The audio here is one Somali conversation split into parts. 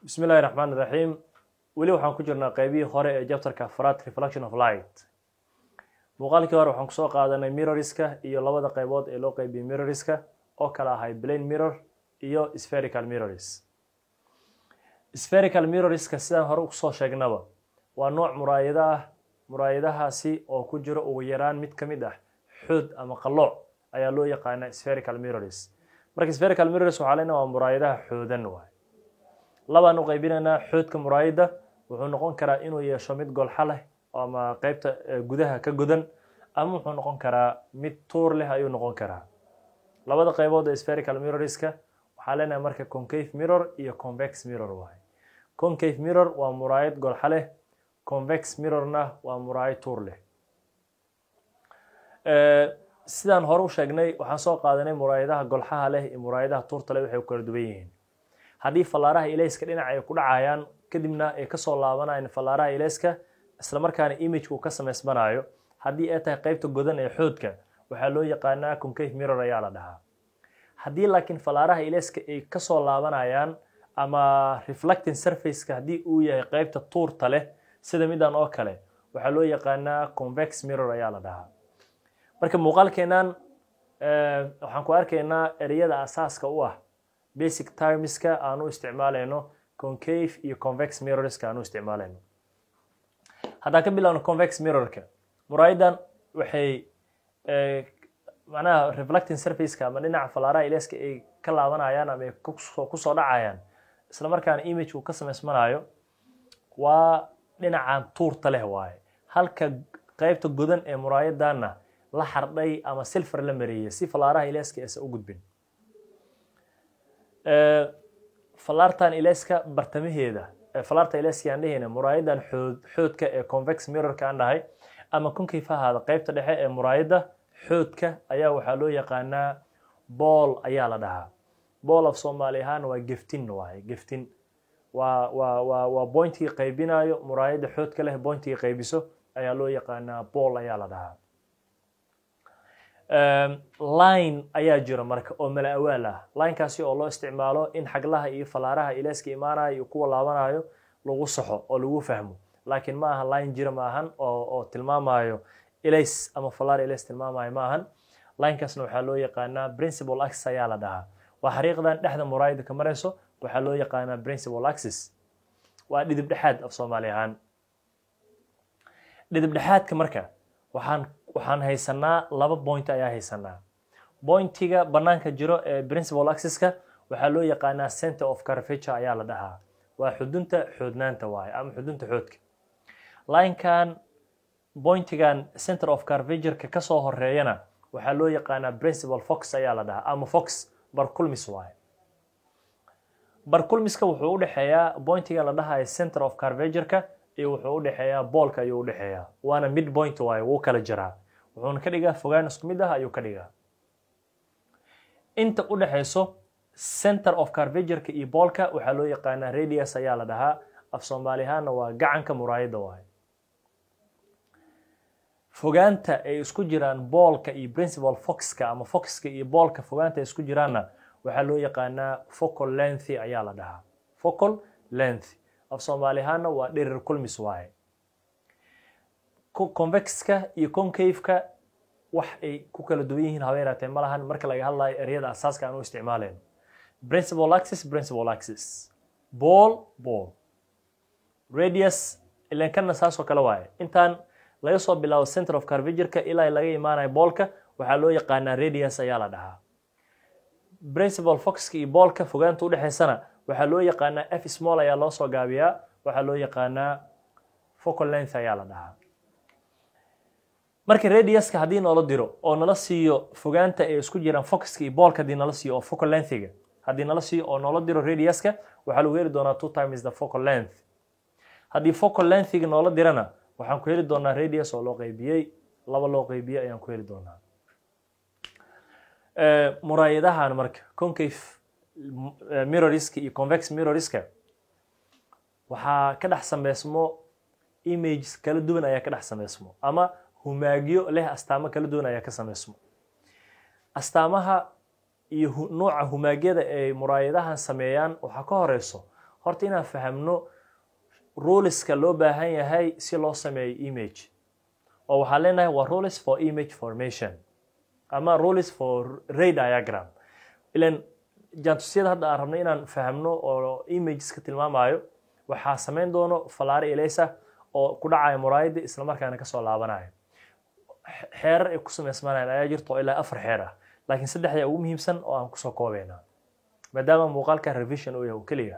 bismi illahi raxmaan iraxiim weli waxaan ku jirnaa qeybihii hore ee jabtarka afraad reflection of light muuqaalkii hore waxaan kusoo qaadanay mirroriska iyo labada qeybood ee loo qeybiyey mirroriska oo kala ahay plain mirror iyo spherical mirrors spherical mirroriska sidaan hore usoo sheegnaba waa nooc muraayado ah muraayadahaasi oo ku jiro ugu yaraan mid ka mid ah xood ama qalooc ayaa loo yaqaanaa spherical mirrors marka spherical mirrors waxaa leenaha waa muraayadaha xoodan waay labaan u qaybinaynaa xoodka muraayada wuxuu noqon karaa inuu yeesho mid golxa leh ama qeybta gudaha ka godan ama wuxuu noqon karaa mid tuur leh ayuu noqon karaa labada qeybood ee spherical mirrorska waxaa leenahay marka concave mirror iyo convex mirror waay concave mirror waa muraayad golxa leh convex mirrorna waa muraayad tuur leh sidaan hore u sheegnay waxaan soo qaadanay muraayadaha golxaha leh iyo muraayadaha tuurta leh waxay ku kala duwan yihiin haddii fallaaraha ilayska dhinac ay ku dhacayaan kadibna ay kasoo laabanayaan fallaaraha ilayska isla markaana imageka uu ka samaysmanayo haddii ay tahay qeybta godan ee xoodka waxaa loo yaqaanaa concave mirror ayaa la dhahaa haddii laakiin fallaaraha ilayska ay kasoo laabanayaan ama reflecting surfaceka haddii uu yahay qeybta tuurta leh sida midan oo kale waxaa loo yaqaanaa convex mirror ayaa la dhahaa marka muuqaalkeenan waxaan ku arkaynaa ereyada asaaska u ah basic termiska aan u isticmaalayno concave iyo convex mirrorska aan u isticmaalayno haddaan ka bilaabno convex mirrorka muraayadan waxay macnaha reflecting surfaceka ama dhinaca fallaaraha ileska ay ka laabanayaan ama ay kusoo dhacayaan isla markaana image uu ka samaysmanayo waa dhinacan tuurta leh waaye halka qeybta godan ee muraayadanna la xardhay ama silfar la mareeyey si fallaaraha ileska aysan u gudbin fallaartan ileska bartamaheeda fallaarta ileska aan dhehayna muraayadan xood xoodka ee convex mirrorka aan dhahay ama concave ha ahaada qeybta dhexe ee muraayada xoodka ayaa waxaa loo yaqaanaa bool ayaa la dhahaa bool af soomaali ahaan waa geftin waaye geftin waa waa waa waa bointigii qaybinayo muraayada xoodka leh bointigii qaybiso ayaa loo yaqaanaa bool ayaa la dhahaa line ayaa jira marka oo mala awaal ah linekaasi oo loo isticmaalo in xaglaha iyo fallaaraha ilayska imaanayo iyo kuwa laabanayo lagu saxo oo lagu fahmo laakiin ma aha line jira ma ahan oo oo tilmaamayo ilays ama fallaar ilays tilmaamayo ma ahan linekaasna waxaa loo yaqaanaa principal axis ayaa la dhahaa waa xariiqdan dhexda muraayada ka marayso waxaa loo yaqaanaa principal axis waa dhidib dhexaad af soomaali ahaan dhidib dhexaadka marka waxaan waxaan haysanaa laba point ayaa haysanaa pointiga banaanka jiro ee principal axiska waxaa loo yaqaanaa center of carvature ayaa la dhahaa waa xudunta xoodnaanta waaye ama xudunta xoodka linekan pointigan center of carvatureka kasoo horeeyana waxaa loo yaqaanaa principal fox ayaa la dhahaa ama fox barculmis waaye barculmiska wuxuu udhexeeyaa pointiga la dhahayo center of carvatureka iyo wuxuu udhexeeyaa boolka ayuu udhexeeyaa waana mid point waaye wuu kala jiraa wuxuuna ka dhigaa fogaan isku mid ah ayuu ka dhigaa inta u dhexayso center of carvatureka iyo boolka waxaa loo yaqaanaa radius ayaa la dhahaa af soomaali ahaanna waa gacanka muraayada waaye fogaanta ay isku jiraan boolka iyo principal foxka ama foxka iyo boolka fogaanta ay isku jiraanna waxaa loo yaqaanaa focal lengthy ayaa la dhahaa focal length af soomaali ahaanna waa dhirir kulmis waaye convexka iyo concaveka wax ay ku kala duwan yihiin haba yaraatee ma lahan marka laga hadlayo ereyada asaaska aan u isticmaalayno principal axis principal axis ball ball radius ilan kana saasoo kale waaye intaan laga soo bilaabo center of carvatureka ilaa laga imaanayo boolka waxaa loo yaqaanaa radius ayaa la dhahaa principal foxka iyo boolka fogaanta udhexaysana waxaa loo yaqaanaa f small ayaa loo soo gaabiyaa waxaa loo yaqaanaa focal length ayaa la dhahaa marka radiuska haddii noola diro oo nala siiyo fogaanta ay isku jiraan foxka iyo boolka haddii nala siiyo oo focal lengthiga haddii nala siiyo oo noola diro radiuska waxaa lagu heli doonaa two times the focal length haddii focal lengthiga noola dirana waxaan ku heli doonaa radius oo loo qaybiyey laba loo qaybiyey ayaan ku heli doonaa muraayadahan marka concave mirroriska iyo convex mirroriska waxaa ka dhex sameysmo images kala duwan ayaa ka dhex sameysmo ama humaagyo leh astaamo kala duwan ayaa ka sameysmo astaamaha iyo nuuca humaagyada ay muraayadahan sameeyaan waxaa ka horeyso horta inaan fahamno ruleska loo baahan yahay si loo sameeyo image oo waxaan leenahay waa rules for image formation ama rules for ray diagram ilan jaantusyada hadda aan rabno inaan fahamno oo imageska tilmaamayo waxaa samayn doono falaare eleysa oo ku dhacaya muraayada isla markaana kasoo laabanaya xeerar ay ku samaysmanayaan ayaa jirta oo ilaa afar xeer ah laakiin saddexda ugu muhiimsan oo aan kusoo koobayna maadaama muuqaalka revision uu yahay oo keliya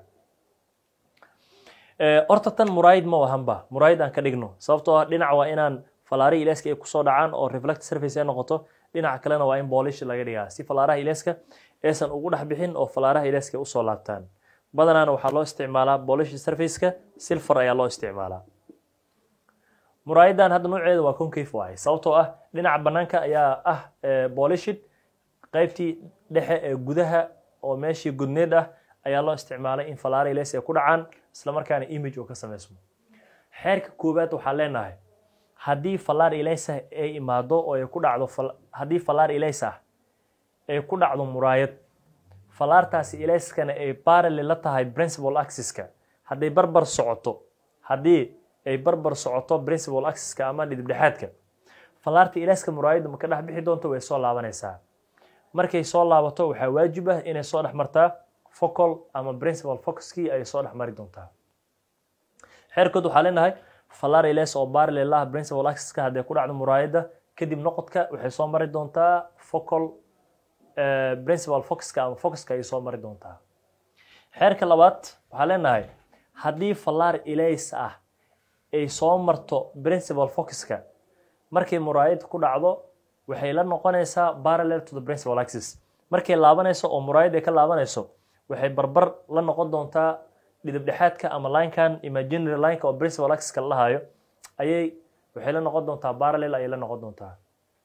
horta tan muraayid ma wahanba muraayid aan ka dhigno sababtoo ah dhinac waa inaan falaaraha ileska ay kusoo dhacaan oo reflect surface ay noqoto dhinaca kalena waa in boolish laga dhigaa si falaaraha ileska aysan ugu dhex bixin oo falaaraha ileska usoo laabtaan badanaana waxaa loo isticmaalaa boolish surfaceka silver ayaa loo isticmaalaa muraayadan hadda nooceeda waa concave waaye sababtoo ah dhinaca banaanka ayaa ah boolishid qaybtii dhexe ee gudaha oo meeshii gudneed ah ayaa loo isticmaalay in falaara iles ay ku dhacaan isla markaana image oo ka samaysmo xeerka koowaad waxaan leenahay haddii falaar ilaysa ay imaado oo ay ku dhacdo haddii falaar ilays ah ay ku dhacdo muraayad falaartaasi ilayskana ay parallel la tahay principal axiska hadday barbar socoto haddii ay barbar socoto principal axiska ama dhidibdhexaadka falaarta ilayska muraayadda ma ka dhex bixi doonto way soo laabanaysaa markay soo laabato waxaa waajib ah inay soo dhex martaa focal ama principal focuskii ay soo dhex mari doontaa xeerkood waxaa leenahay falar iles oo parallel ah principal axiska hadday ku dhacdo muraayadda kadib noqodka waxay soo mari doontaa focal principal focuska ama focuska ay soo mari doontaa xeerka labaad waxaa leenahay haddii falar ilays ah ay soo marto principal focuska markay muraayad ku dhacdo waxay la noqonaysaa parallel to the principal axis markay laabanayso oo muraayad ay ka laabanayso waxay barbar la noqon doontaa dhidibdhexaadka ama linekan imaginary lineka oo principal axiska la lahayo ayay waxay la noqon doontaa parallel ayay la noqon doontaa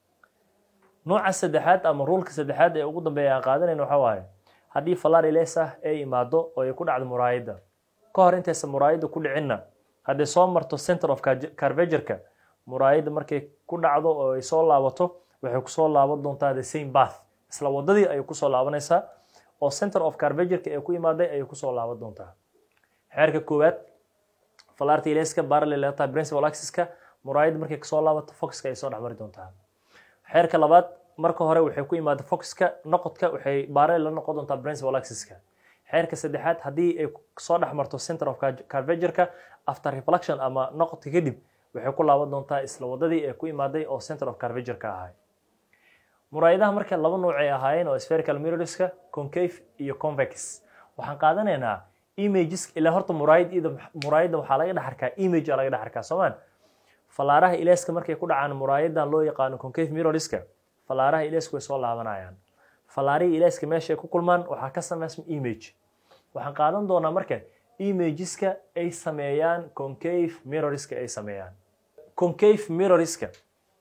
nooca saddexaad ama ruulka saddexaad ee ugu dambeeya aan qaadanayna waxaa waaye haddii falar iles ah ay imaado oo ay ku dhacdo muraayadda ka hor intaysa muraayadda ku dhicinna hadday soo marto center of carvagerka muraayadda markay ku dhacdo oo ay soo laabato waxay kusoo laaban doontaa the same bath isla wadadii ayay kusoo laabanaysaa oo center of carvagerka ee ku imaaday ayay kusoo laaban doontaa xeerka koowaad falarta ileska parallel la tahay principal axiska muraayadda markay kasoo laabato foxka ay soo dhex mari doontaa xeerka labaad marka hore waxay ku imaada foxka noqodka waxay parallel la noqon doontaa principal axiska xeerka saddexaad haddii ay soo dhex marto center of carvagerka after reflection ama noqodka kadib waxay ku laaban doontaa isla wadadii ee ku imaaday oo center of carvagerka ahay muraayadaha marka laba nooc ay ahaayeen oo spherical mirrorska concave iyo convex waxaan qaadanaynaa images ilaa horta muraayad ida muraayadda waxaa laga dhex arkaa image aa laga dhex arkaa soomaan falaaraha ileska markay ku dhacaan muraayadan loo yaqaano concave mirrorska falaaraha ilesku way soo laabanayaan falaarihii ileska meesha ay ku kulmaan waxaa ka samaysma image waxaan qaadan doonaa marka imageska ay sameeyaan concave mirrorska ay sameeyaan concave mirrorska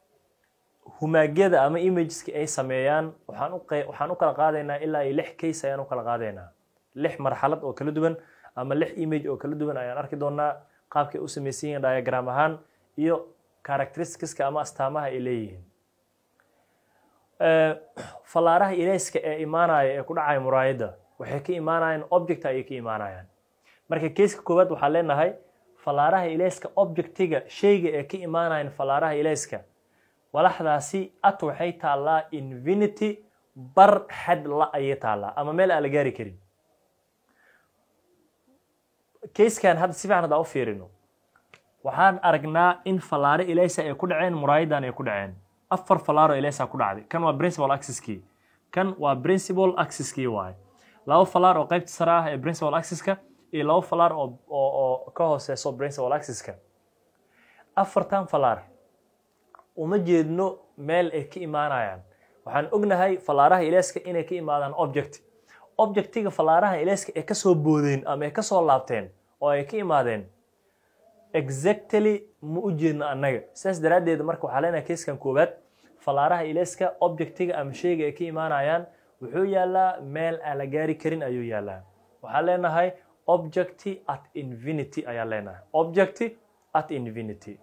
humaagyada ama imageska ay sameeyaan waxaan u waxaan u kala qaadaynaa ilaa iyo lix case ayaan u kala qaadaynaa lix marxalad oo kala duwan ama lix image oo kala duwan ayaan arki doonaa qaabkay u samaysan yihiin diagram ahaan iyo characteristicska ama astaamaha ay leeyihiin falaaraha ilayska ee imaanaya ee ku dhacaya muraayadda waxay ka imaanayaan object ayay ka imaanayaan marka keiska koowaad waxaan leenahay falaaraha ilayska objectiga shayga ee ka imaanayan falaaraha ilayska walaxdaasi at waxay taallaa infinity bar xad la ayay taallaa ama meel aan la gaari karin keiskan hadda si fiican haddaan u fiirino waxaan aragnaa in falaare ilaysa ay ku dhaceen muraayadan ay ku dhaceen afar falaaro ilaysa ku dhacday kan waa principal axiskii kan waa principal axiskii waaye laba falaar oo qaybta sare ah ee principal axiska iyo laba falaar oo oo ka hooseyso principal axiska afartan falaar uma jeedno meel ay ka imaanayaan waxaan ognahay falaaraha ilayska inay ka imaadaan object objectiga falaaraha ilayska ay kasoo boodeen ama ay kasoo laabteen oo ay ka imaadeen exactly ma u jeedno annaga sidaas daraaddeed marka waxaa leenahay keiskan koowaad falaaraha ilayska objectiga ama sheyga ay ka imaanayaan wuxuu yaalaa meel aan la gaari karin ayuu yaalaa waxaan leenahay object at infinity ayaan leenahay object at infinity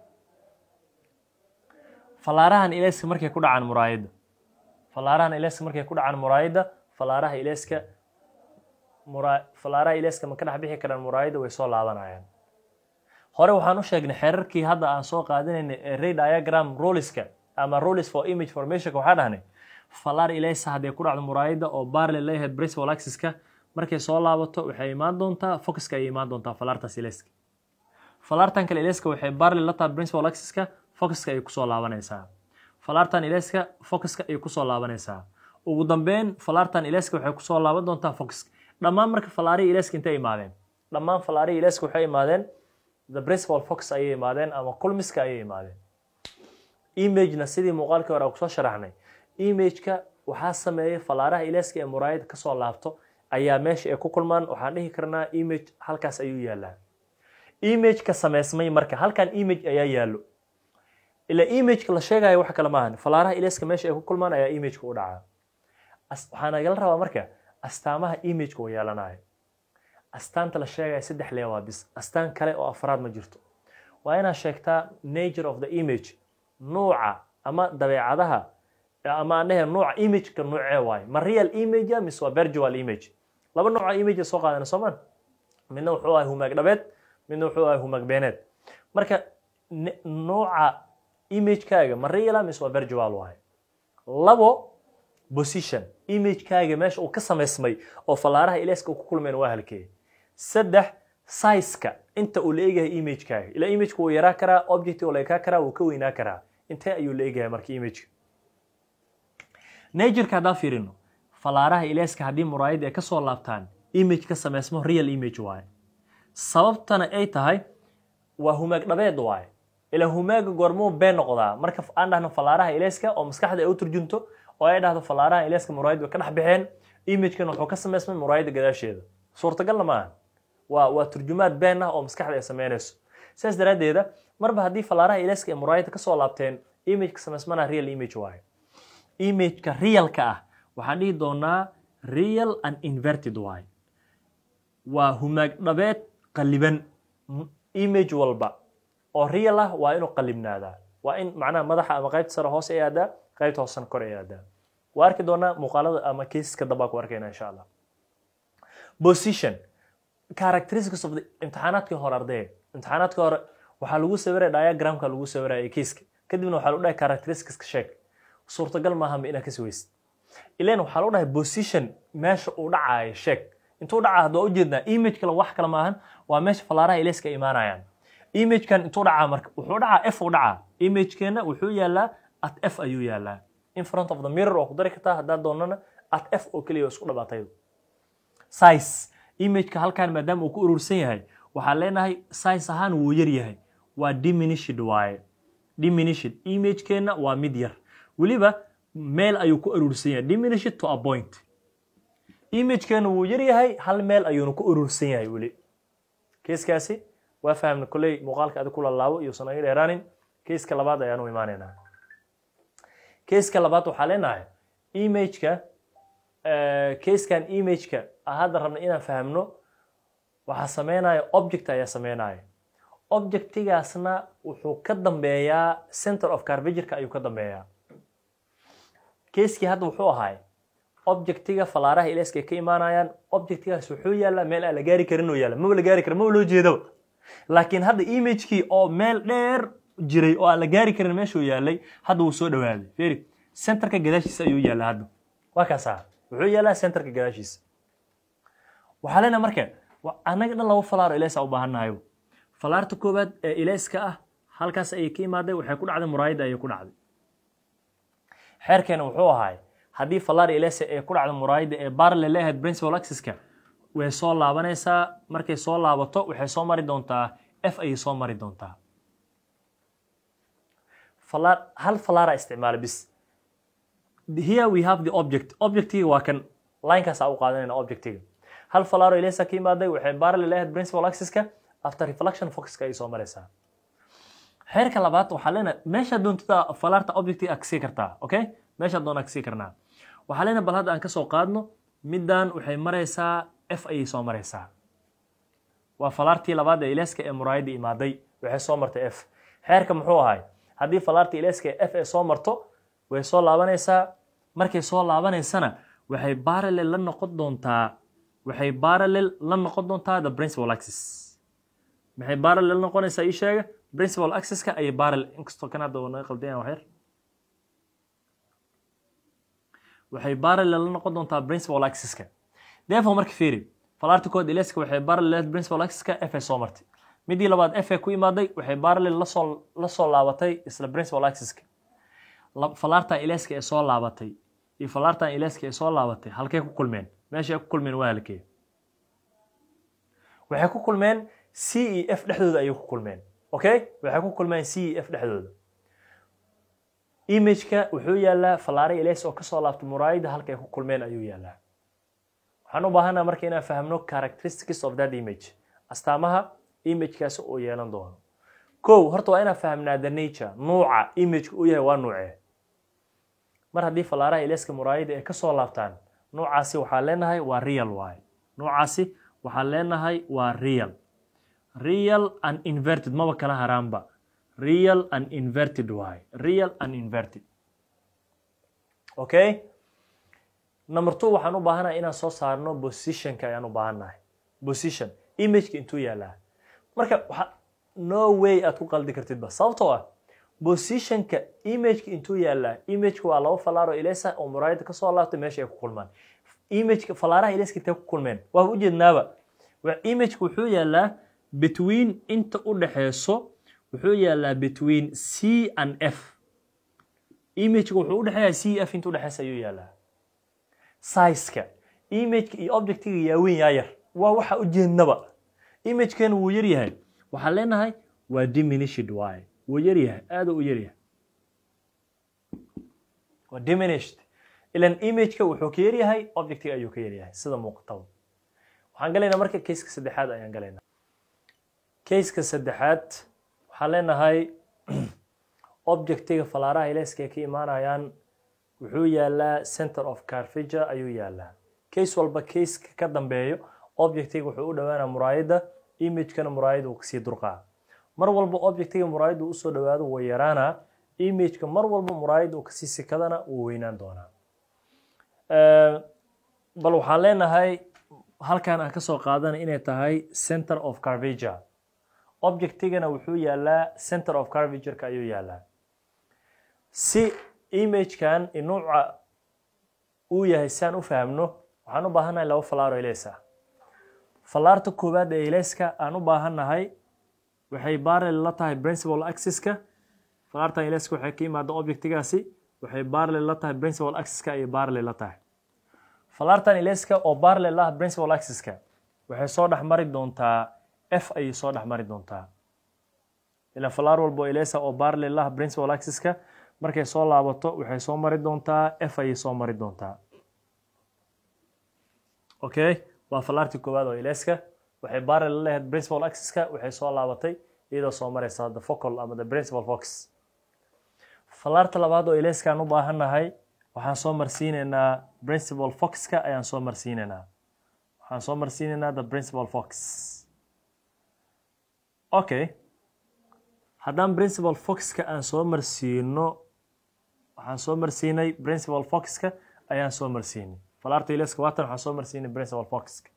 falaarahan ilayska markay ku dhacaan muraayadda falaarahan ilayska markay ku dhacaan muraayadda falaaraha ilayska mura falaaraha ilayska ma ka dhex bixi karaan muraayadda way soo laabanayaan hore waxaan u sheegnay xeerarkii hadda aan soo qaadinaynay ee ray diagram roliska ama rolis for image formationka waxaa dhahnay falaar ilaysa hadday ku dhacdo muraayadda oo barle leeyahay principal axiska markay soo laabato waxay imaan doontaa focuska ayay imaan doontaa falaartaas ilayska falaartan kale ilayska waxay barle la tahay principal axiska focuska ayay kusoo laabanaysaa falaartan ilayska focuska ayay kusoo laabanaysaa ugu dambeyn falaartan ilayska waxay kusoo laaban doontaa focuska dhammaan marka falaarihii ilayska intay imaadeen dhammaan falaarihii ilayska waxay imaadeen the principal focus ayay imaadeen ama kulmiska ayay imaadeen imagena sidii muuqaalkii hore aan kusoo sharaxnay imageka waxaa sameeyay falaaraha ilayska ee muraayada kasoo laabto ayaa meesha ay ku kulmaan waxaan dhihi karnaa image halkaas ayuu yaalaa imageka sameysmay marka halkan image ayaa yaallo ila imageka la sheegayo wax kale maahan falaaraha ilayska meesha ay ku kulmaan ayaa imageka u dhacaa waxaa nagala rabaa marka astaamaha imageka uu yeelanayo astaanta la sheegaya saddex lee waa bis astaan kale oo afraad ma jirto waa inaad sheegtaa nature of the image nuuca ama dabeecadaha ama aan dhehe nuuca imageka nuucee waaye ma real image mise waa virtual image laba nooca image soo qaadana soomaan midna wuxuu ahay humaag dhabeed midna wuxuu ahay humaag beeneed marka nuuca imagekaaga ma real mise waa virtual waaye labo position imagekaaga meesha uu ka samaysmay oo falaaraha ilayska ku kulmeen waa halkee saddex sizeka inta uu la eegyahay imagekaaga ila imageka wuu yaraa karaa object oo la ekaa karaa wuu ka weynaa karaa intee ayuu la eegyahay marka imageka natureka haddaan fiirino falaaraha ilayska haddii muraayadda ay ka soo laabtaan image ka samaysmo real image waaye sababtana ay tahay waa humaag dhabeed waaye ila humaaga goormuu been noqdaa marka aan dhahno falaaraha ilayska oo maskaxda ay u turjunto oo ay dhahdo falaaraha ilayska muraayad way ka dhex baxeen imagekan wuxuu ka samaysmay muraayadda gadaasheeda suurtagalna maaha waa waa turjumaad been ah oo maskaxda ay samaynayso sidaas daraaddeeda marba haddii falaaraha ilayska ay muraayadda ka soo laabteen imageka samaysmana real image waaye imageka realka ah waxaan dhihi doonaa real and inverted waaye waa humaag dhabeed qaliban image walba oo real ah waa inuu qalibnaadaa waa in macnaha madaxa ama qaybta sare hoose ay aadaa qaybta hoosena kor ay aadaa waa arki doonaa muuqaalada ama caseska dambaa ku arkayna insha allah position characteristics of the imtixaanaadkii hore ardayga imtixaanaadkii hore waxaa lagu sawiraya diagramka lagu sawiraya caseska kadibna waxaa lagu dhahay characteristics sheeg suurtagal maaha ma inaad ka sawaysid ilan waxaa lagu dhahay position meesha uu dhacaayo sheeg intuu dhacaa hadda waa ujeednaa image kale wax kale maahan waa meesha falaaraha ilayska imaanayaan imagekan intuu dhacaa marka wuxuu dhacaa f u dhacaa imagekeena wuxuu yaalaa at f ayuu yaalaa in front of the mirror oo ku dari kartaa haddaad doonana at f oo keliya isku dhabaatay size imageka halkan maadaama uu ku urursan yahay waxaan leenahay size ahaan wuu yar yahay waa diminished waaye diminished imagekeenna waa mid yar weliba meel ayuu ku urursan yahay diminished to a point imagekeenna wuu yar yahay hal meel ayuuna ku urursan yahay weli keeskaasi waa fahamna kolley muuqaalka adig ku lalaabo iyuusan aga dheeraanin keeska labaad ayaanu imaanaynaa keeska labaad waxaa leenahay imageka keeskan imageka hadda rabna inaan fahamno waxaa sameynaya object ayaa sameynaya objectigaasna wuxuu ka dambeeyaa center of carvagirka ayuu ka dambeeyaa keeskii hadda wuxuu ahay objectiga falaaraha ilayska ay ka imaanayaan objectigaas wuxuu yaalaa meel aan la gaari karin oo yaala maba la gaari karin maba loo jeedaba laakiin hadda imagekii oo meel dheer jiray oo aan la gaari karin meeshuu yaalay hadda wuu soo dhawaaday feri centerka gadaashiisa ayuu yaallaa hadda waa kaasaa wuxuu yaalaa centerka gadaashiisa waxaa leenahay marka annaga dhan laba falaaro ilaysa u baahannahayo falaarta koowaad ee ilayska ah halkaas ayay ka imaaday waxay ku dhacday muraayadda ayay ku dhacday xeerkeena wuxuu ahay haddii falaar ilaysa ee ku dhacda muraayadda ee barle leeyahayd principal axiska way soo laabanaysaa markay soo laabato waxay soo mari doontaa f ayay soo mari doontaa falaar hal falaara isticmaala bis here we have the object objectiga waa kan linekaasaa u qaadanayna objectiga hal falaaro ilaysa ka imaaday waxay barle leeyahayd principal axiska after reflection focuska ayay soo maraysaa xeerka labaad waxaa leenahay meesha doontada falaarta objectiga agsii kartaa okay meesha doona agsii karnaa waxaa leenahay bal hadda aan ka soo qaadno middan waxay maraysaa f ayay soo maraysaa waa falaartii labaad ee ilayska ee muraayadda imaaday waxay soo martay f xeerka muxuu ahay haddii falaartii ilayska ee f ay soo marto way soo laabanaysaa markay soo laabanaysana waxay barale la noqon doontaa waxay parallel la noqon doontaa the principal axis maxay parallel noqonaysaa ii sheega principal axis-ka ayay parallel inkastoo kan hadda naga qaldayaan waxyar waxay parallel la noqon doontaa principal axis-ka therefore marka fiiri falaarta kood ileska waxay parallel principal axis-ka f ay soo martay midii labaad f ay ku imaaday waxay parallel lasoo la soo laabatay isla principal axis-ka falaartan ileska ee soo laabatay iyo falaartan ileska ee soo laabatay halkay ku kulmeen meesha ay ku kulmeen waa halkee waxay ku kulmeen c e f dhexdooda ayay ku kulmeen okay waxay ku kulmeen c e f dhexdooda imageka wuxuu yaalaa falaare iles oo kasoo laabtay muraayada halka ay ku kulmeen ayuu yaalaa waxaan u baahanaa marka inaan fahmno characteristics of that image astaamaha imagekaasi uu yeelan doono kow horta waa inaan fahmnaa the nature nuuca imageka uu yahay waa nuucee mar haddii falaaraha ileska muraayada ay kasoo laabtaan nuucaasi waxaan leenahay waa real waay nuucaasi waxaan leenahay waa real real and inverted maba kala haraanba real and inverted waay real and inverted okay number two waxaan u baahanahay inaan soo saarno positionka ayaan u baahannahay position imageka intuu yaalaa marka waxa no way aad ku qaldi kartidba sababtoo ah positionka imageka intuu yaalaa imageka waa laba falaaro ilesa oo muraayada kasoo laabtay meesha ay ku kulmaan imageka falaaraha ileska intay ku kulmeen waa ujeednaaba imageka wuxuu yaalaa between inta u dhexeyso wuxuu yaalaa between c and f imageka wuxuu udhexeeyaa c f inta udhexeysa ayuu yaalaa sizeka imageka iyo objectiga yaaweyn yaa yar waa waxa ujeednaba imagekan wuu yar yahay waxaan leenahay waa diminished waay wuu yar yahay aada u yar yahay waa diminished ilan imageka wuxuu ka yar yahay objectiga ayuu ka yar yahay sida muuqataba waxaan galaynaa marka caseka saddexaad ayaan galaynaa caseka saddexaad waxaan leenahay objectiga falaaraha ileska ay ka imaanayaan wuxuu yaalaa center of carfija ayuu yaalaa case walba caseka ka dambeeyo objectiga wuxuu u dhowaanaa muraayadda imagekana muraayada uu kasii durqaa mar walba objectiga muraayadda usoo dhowaado wuu yaraanaa imageka mar walba muraayadda uu kasii sikadana wuu weynaan doonaa bal waxaan leenahay halkan aan kasoo qaadana inay tahay center of carvija objectigana wuxuu yaalaa center of carvigerka ayuu yaalaa si imagekan nuuca uu yahay si aan u fahamno waxaan u baahannahay laba falaaro ileys ah falaarta koowaad ee ilayska aan u baahannahay waxay barrel la tahay principal axis-ka falaartan ilayska waxay ka yimaada objectigaasi waxay barrel la tahay principal axis-ka ayay barrel la tahay falaartan ilayska oo barrel ah principal axis-ka waxay soo dhex mari doontaa f ayay soo dhex mari doontaa ilan falaar walba oo ilaysa oo barrel ah principal axis-ka markay soo laabato waxay soo mari doontaa f ayay soo mari doontaa okay waa falaartii koowaad oo ileska waxay barrel la leeyahay principal axis-ka waxay soo laabatay iyadoo soo maraysa the focal ama the principal fox falaarta labaad oo ileska aan u baahannahay waxaan soo marsiinaynaa principal fox-ka ayaan soo marsiinaynaa waxaan soo marsiinaynaa the principal fox okay haddaan principal fox-ka aan soo marsiino waxaan soo marsiinay principal fox-ka ayaan soo marsiinay falaarta ileska waatan waxaan soo marsiinay principal fox-ka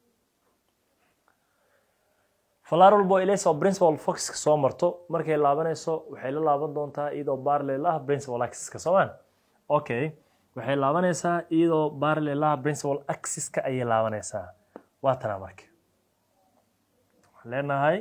falaar walbo iles oo principal fox-ka soo marto markay laabanayso waxay la laaban doontaa iyadoo barrel ah principal axis-ka soomaan okay waxay laabanaysaa iyadoo barrel ah principal axis-ka ayay laabanaysaa waa tanaa marka waxaan leenahay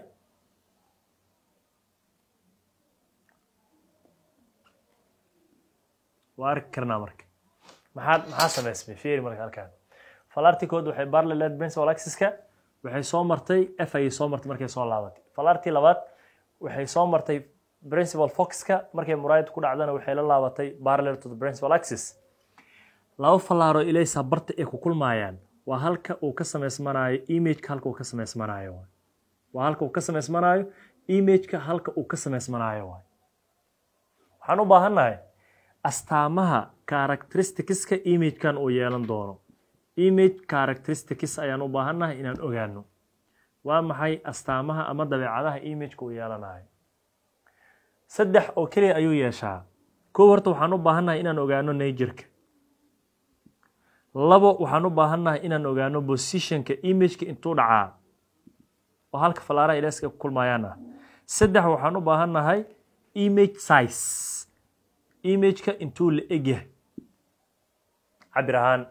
waa arki karnaa marka maxaa maxaa samaysmay fiiri marka halkaan falaartii kood waxay barrel leed principal axis-ka waxay soo martay f ayay soo martay markay soo laabatay falaartii labaad waxay soo martay principal fox-ka markay muraayad ku dhacdana waxay la laabatay parallel to the principal axis laba falaaro ilaysa barta ay ku kulmaayaan waa halka uu ka samaysmanaayo imageka halka uu ka samaysmanaayo waa halka uu ka samaysmanaayo imageka halka uu ka samaysmanaayo waay waxaan u baahannahay astaamaha characteristics-ka imagekan uu yeelan doono image characteristics ayaan u baahannahay inaan ogaano waa maxay astaamaha ama dabeecadaha imageka uu yeelanayo saddex oo keliya ayuu yeeshaa kow horta waxaan u baahannahay inaan ogaano najerka labo waxaan u baahannahay inaan ogaano positionka imageka intuu dhacaa oo halka falaaraha ilaaska ku kulmayaan ah saddex waxaan u baahannahay image size imageka intuu la egyahay cabir ahaan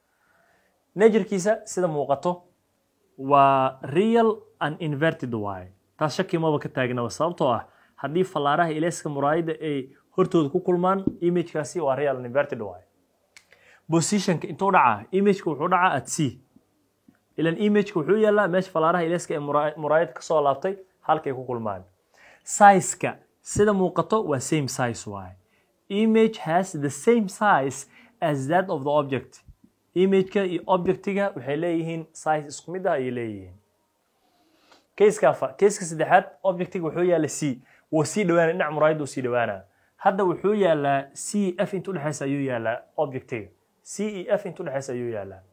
najerkiisa sida muuqato waa real and inverted waaye taas shaki maba ka taagnaba sababtoo ah haddii fallaaraha ilaaska muraayadda ay hortooda ku kulmaan imagekaasi waa real and inverted waaye positionka intuu dhacaa imageka wuxuu dhacaa at c ilan imageka wuxuu yaalaa meesha fallaaraha ilaaska ee muraayad ka soo laabtay halkay ku kulmaan sizeka sida muuqato waa same size waaye image has the same size as that of the object imageka iyo objectiga waxay leeyihiin size isku mid ah ayay leeyihiin kayska afar kayska saddexaad objectiga wuxuu yaala c wuu sii dhawaana dhinac muraayadda uu sii dhawaana hadda wuxuu yaalaa c f inta udhexaysa ayuu yaalaa objectiga c e f inta udhexaysa ayuu yaalaa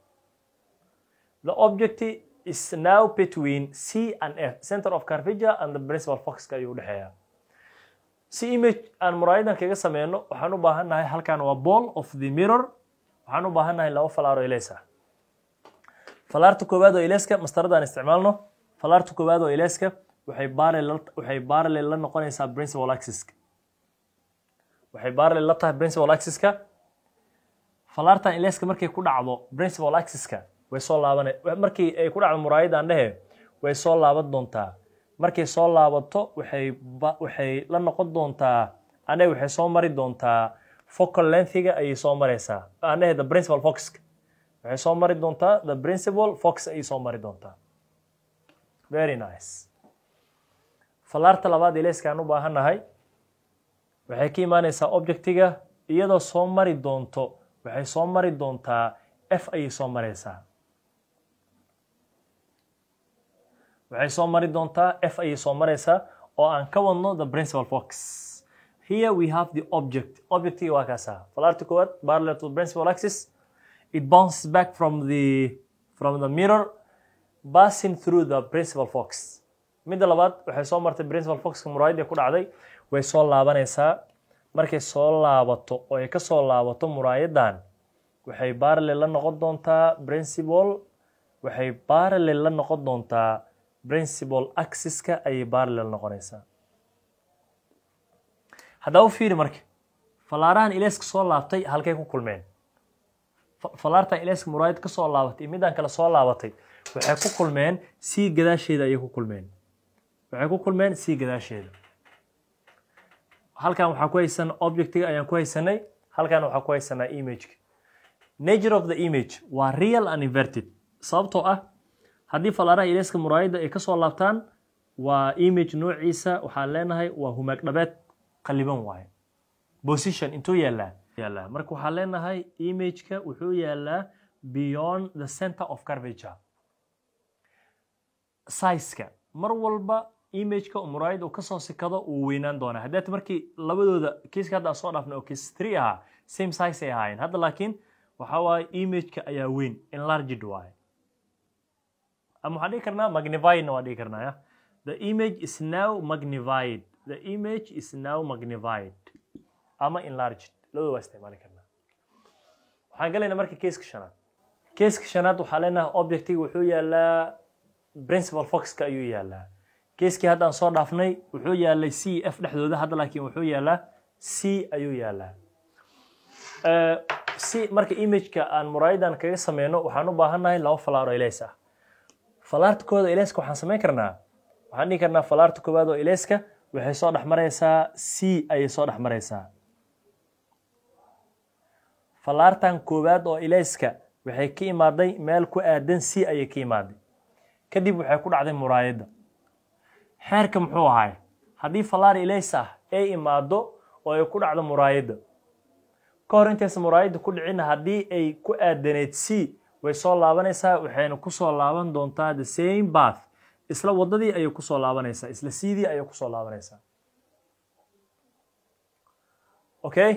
the object is now between c and f center of carvager and the principal foxka ayuu udhexeeyaa si image aan muraayadan kaga sameyno waxaan u baahannahay halkan waa ball of the mirror waxaan u baahannahay laba falaar oo ileys ah falaarta koowaad oo ileyska mastaradaan isticmaalno falaarta koowaad oo ileyska waxay parallel waxay parallel la noqonaysaa principal axiska waxay parallel la tahay principal axiska falaartan ileyska markay ku dhacdo principal axiska way soo laabana markii ay ku dhacdo muraayadan dhehe way soo laaban doontaa markay soo laabato waxay waxay la noqon doontaa ane waxay soo mari doontaa focal lengthiga ayay soo maraysaa anahe the principal foxka waxay soo mari doontaa the principal fox ayay soo mari doontaa very nice falaarta labaad ileyskaan u baahannahay waxay ka imaanaysaa objectiga iyadoo soo mari doonto waxay soo mari doontaa f ayay soo maraysaa waxay soo mari doontaa f ayay soo maraysaa oo aan ka wadno the principal fox here we have the object objectiga waa kaasa falaarta koowaad parallel to the principal axis it bounces back from the from the mirror passing through the principal fox midda labaad waxay soo martay principal foxka muraayadda ku dhacday way soo laabanaysaa markay soo laabato oo ay ka soo laabato muraayaddan waxay parallel la noqon doontaa principal waxay parallel la noqon doontaa principal axiska ayay parallel noqonaysaa haddaba u fiiri marka falaarahan ileyska soo laabtay halkay ku kulmeen falaartan ileyska muraayad ka soo laabatay iyo midaan kale soo laabatay waxay ku kulmeen c gadaasheeda ayay ku kulmeen waxay ku kulmeen c gadaasheeda halkan waxaa ku haysan objectiga ayaan ku haysanay halkan waxaa ku haysanaa imageka nature of the image waa real and inverted sababtoo ah haddii falaaraha ileyska muraayadda ay ka soo laabtaan waa image noociisa waxaan leenahay waa humaag dhabeed qaliban waaye position intuu yaalaa yaalaa marka waxaan leenahay imageka wuxuu yaalaa beyond the center of carvature sizeka mar walba imageka muraayad uu kasoo sikado uu weynaan doonaa haddaat markii labadooda kiiska hadda aan soo dhaafnay oo kiis three ahaa same size ay ahaayeen hadda laakiin waxaa waaye imageka ayaa weyn enlarged waaye ama waxaan dhihi karnaa magnifiedna waan dhihi karnaa ya the image is now magnified the image is now magnified ama enlarged labada waa isticmaali karnaa waxaan galaynaa marka keeska shanaad keeska shanaad waxaa leenahay objectiga wuxuu yaalaa principal foxka ayuu yaalaa keeskii hadda aan soo dhaafnay wuxuu yaalay c f dhexdooda hadda laakiin wuxuu yaalaa c ayuu yaalaa si marka imageka aan muraayadan kaga sameyno waxaan u baahannahay laba falaar oo ileys ah falaarta koowaad oo ileyska waxaan samayn karnaa waxaan dhihi karnaa falaarta koowaad oo ileyska waxay soo dhex maraysaa c ayay soo dhex maraysaa falaartan koowaad oo ileyska waxay ka imaaday meel ku aadan c ayay ka imaaday kadib waxay ku dhacday muraayadda xeerka muxuu ahay haddii falaar ilays ah ay imaado oo ay ku dhacdo muraayadda ka hor intaysa muraayadda ku dhicin haddii ay ku aadaneed c way soo laabanaysaa waxayna kusoo laaban doontaa the same bath isla waddadii ayay kusoo laabanaysaa isla sidii ayay kusoo laabanaysaa okay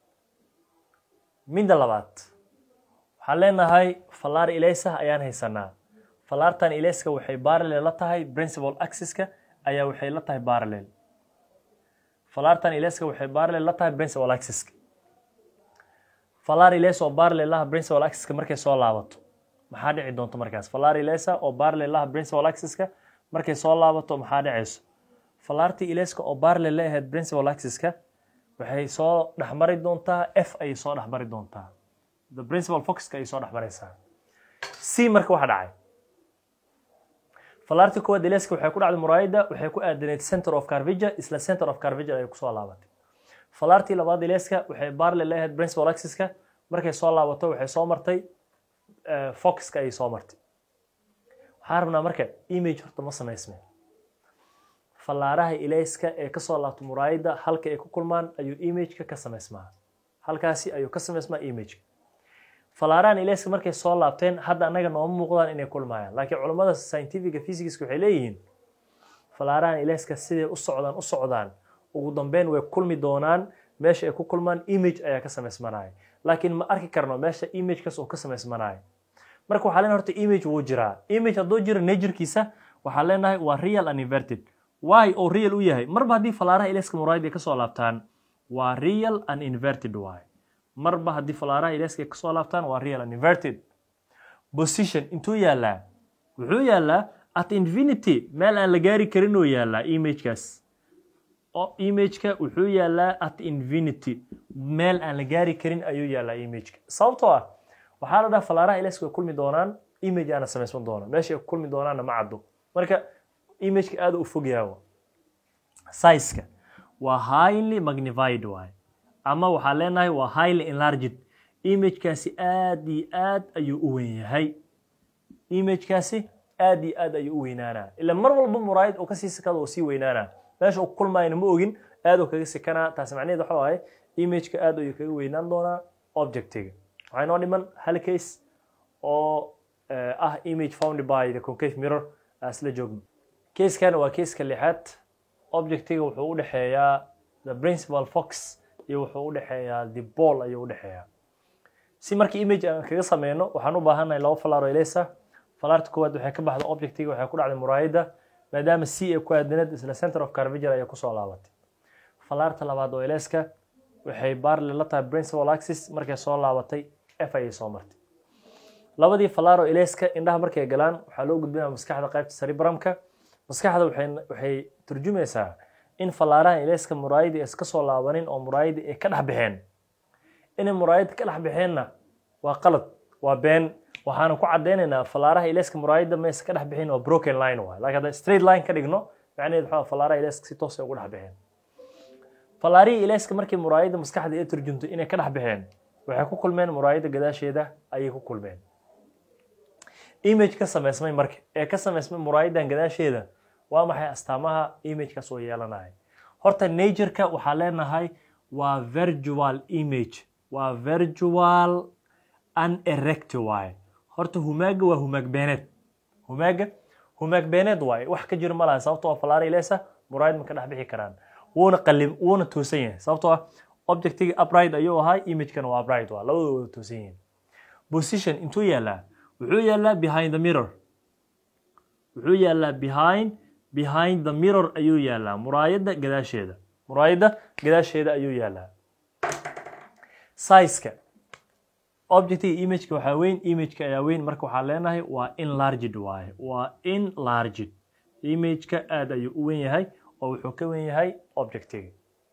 midda labaad waxaan leenahay falaar ilaysah ayaan haysanaa falaartan ilayska waxay parallel la tahay principal axiska ayaa waxay la tahay parallel falaartan ilayska waxay parallel la tahay principal axiska falari lesa oo barlelaha principal axiska markay soo laabato maxaa dhici doonto markaas falari lesa oo barlelaha principal axiska markay soo laabato maxaa dhicayso falarti ileska oo barle la ahayd principal axiska waxay soo dhexmari doontaa f ayay soo dhexmari doontaa the principal foxka ayay soo dhexmaraysaa c marka waxa dhacay falarti kuwaad ileska waxay ku dhacday muraayada waxay ku aadaneyd center of carvija isla center of carvija ayay kusoo laabatay falartii labaad ileska waxay barle la ahayd principal axiska markay soo laabato waxay soo martay foxka ayay soo martay waxaan rabnaa marka image horta ma samaysme fallaaraha ilayska ee kasoo laabto muraayada halka ay ku kulmaan ayuu imageka ka samaysmaa halkaasi ayuu ka samaysmaa imageka fallaarahan ilayska markay soo laabteen hadda annaga nooma muuqdaan inay kulmayaan laakiin culammada scientifica physicska waxay leeyihiin fallaarahan ilayska siday u socdaan u socdaan ugu dambeyn way kulmi doonaan meesha ay ku kulmaan image ayaa ka samaysmanaya laakiin ma arki karno meesha imagekaas uu ka samaysmanaya marka waxaa leenahay horta image wuu jiraa image hadduu jiro naturkiisa waxaa leenahay waa real and inverted why oo real u yahay marba haddii fallaaraha ilayska muraayada ay kasoo laabtaan waa real and inverted waay marba haddii fallaaraha ilayska ay kasoo laabtaan waa real and inverted position intuu yaalaa wuxuu yaalaa at infinity meel aan la gaari karin oo yaalaa imagekaas imageka wuxuu yaalaa at infinity meel aan la gaari karin ayuu yaalaa imageka sababtoo ah waxaa la dhaha fallaaraha ilayska way kulmi doonaan image aana samaysman doona meesha ay kulmi doonaanna ma caddo marka imageka aada u fog yahawa sizeka waa highly magnified waay ama waxaa leenahay waa highly enlarged imagekaasi aad iyo aad ayuu u weyn yahay imagekaasi aad iyo aad ayuu u weynaanaa ila mar walba muraayad oo kasii sikada oo sii weynaanaa meesha uu kulmayna ma ogin aad uu kaga sikanaa taasi macnaheed waxa ahay imageka aad ayuu kaga weynaan doonaa objectiga waxaa inoo dhiman hal case oo ah image found by the concave mirror isla joogno keeskan waa keeska lixaad objectiga wuxuu u dhexeeyaa the principal fox iyo wuxuu u dhexeeyaa the ball ayuu u dhexeeyaa si markii image aan kaga sameyno waxaan u baahannahay laba falaaro elesa falaarta koowaad waxay ka baxda objectiga waxay ku dhacday muraayada maadaama c ay ku aadanayd isla center of carvager ayay kusoo laabatay falaarta labaad oo eleska waxay barle la tahay principal axis markay soo laabatay f ayay soo martay labadii falaaro eleska indhaha markay galaan waxaa loo gudbinaya maskaxda qaybta cerebramka maskaxda waxay turjumaysaa in fallaaraha eleska muraayadii iska soo laabanin oo muraayadii ay ka dhex baxeen inay muraayada ka dhex baxeenna waa qalad waa been waxaana ku cadaynaynaa fallaaraha eleska muraayada maysa ka dhex bixin waa broken line waay laakiin hadda straight line ka dhigno macnaheed waxaa fallaaraha eleska si toos ay ugu dhex baxeen fallaarihii eleska markii muraayada maskaxda ay turjumtay inay ka dhex baxeen waxay ku kulmeen muraayada gadaasheeda ayay ku kulmeen image ka samaysmay marka ee ka samaysmay muraayadan gadaasheeda waa maxay astaamaha imagekaas oo yeelanaya horta natureka waxaa leenahay waa virtual image waa virtual unerecti waaye horta humaaga waa humaag beeneed humaaga humaag beeneed waaye wax ka jiro ma laha sababtoo ah falaara ilesa muraayad ma ka dhex bixi karaan wuuna qalim wuuna toosan yahay sababtoo ah objectiga upright ayuu ahaa imagekana waa upright waa labadooda wada toosan yihiin position intuu yaalaa wuxuu yaalaa behind the mirror wuxuu yaalaa behind behind the mirror ayuu yaalaa muraayadda gadaasheeda muraayadda gadaasheeda ayuu yaalaa sizeka objectiga imageka waxaa weyn imageka ayaa weyn marka waxaa leenahay waa enlarged waaye waa enlarged imageka aad ayuu u weyn yahay oo wuxuu ka weyn yahay objectiga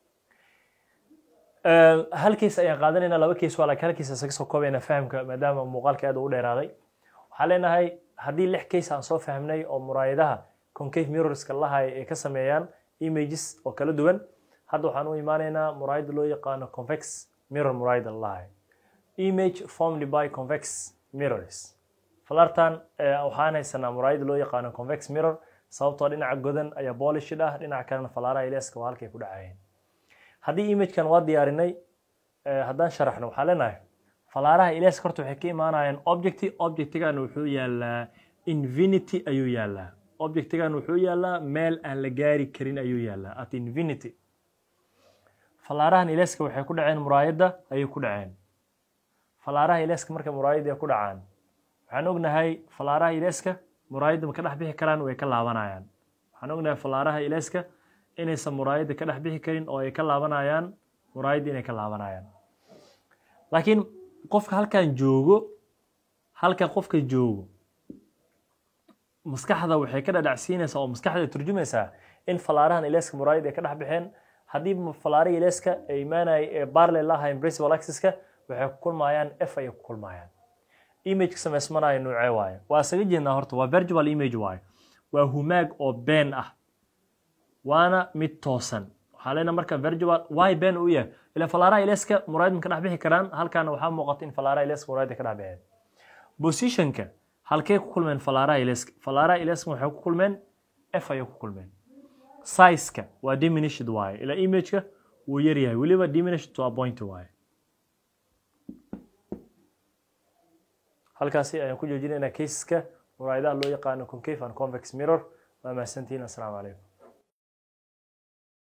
hal case ayaan qaadanayna laba case waa laakiin hal case isaga soo koobayna fahamka maadaama muuqaalka aad u dheeraaday waxaa leenahay haddii lix case aan soo fahmnay oo muraayadaha concave mirrorska lahay ay ka sameeyaan images oo kala duwan hadda waxaan u imaanaynaa muraayada loo yaqaano convex mirror muraayada lahay image formed by convex mirrors falartan waxaan haysanaa muraayada loo yaqaano convex mirror sababtoo dhinaca godan ayaa bolishid ah dhinaca kalena falaaraha ileska waa halkay ku dhacayeen haddii imagekan waa diyaarinay haddaan sharaxno waxaa leenahay falaaraha ileska horta waxay ka imaanayaan objecti objectigan wuxuu yaalaa infinity ayuu yaalaa objectigan wuxuu yaalaa meel aan la gaari karin ayuu yaalaa at infinity falaarahan ileska waxay ku dhaceen muraayadda ayay ku dhaceen falaaraha ileska marka muraayadda ay ku dhacaan waxaan ognahay falaaraha ileska muraayadda ma ka dhex bixi karaan way ka laabanayaan waxaan ognahay falaaraha ileska inaysan muraayadda ka dhex bixi karin oo ay ka laabanayaan muraayadda inay ka laabanayaan laakiin qofka halkan joogo halkan qofka joogo maskaxda waxay ka dhadhacsiinaysaa oo maskaxda turjumaysaa in falaarahan ileeska muraayada ay ka dhex baxeen haddii falaaraha ileeska ay imaanaya ee parallel lahayn principal axiska waxay ku kulmayaan f ayay ku kulmayaan imageka samaysmanaya noocee waaye waa isaga jeednaa horta waa virtual image waaye waa humaag oo been ah waana mid toosan waxaa leena marka virtual why been uu yahay ila falaaraha ileeska muraayad ma ka dhex bixi karaan halkaana waxaa muuqata in falaaraha ileeska muraayada ka dhex baxeen positionka halkee ku kulmeen falaaraha ileeska falaaraha ileeska waxay ku kulmeen f ayay ku kulmeen sizeka waa diminished waaye ila imageka wuu yar yahay weliba diminished to a point waaye halkaasi ayaan ku joojinaynaa caseska muraayadaha loo yaqaano concave and convex mirror waa mahadsantihiin assalaamu calaykum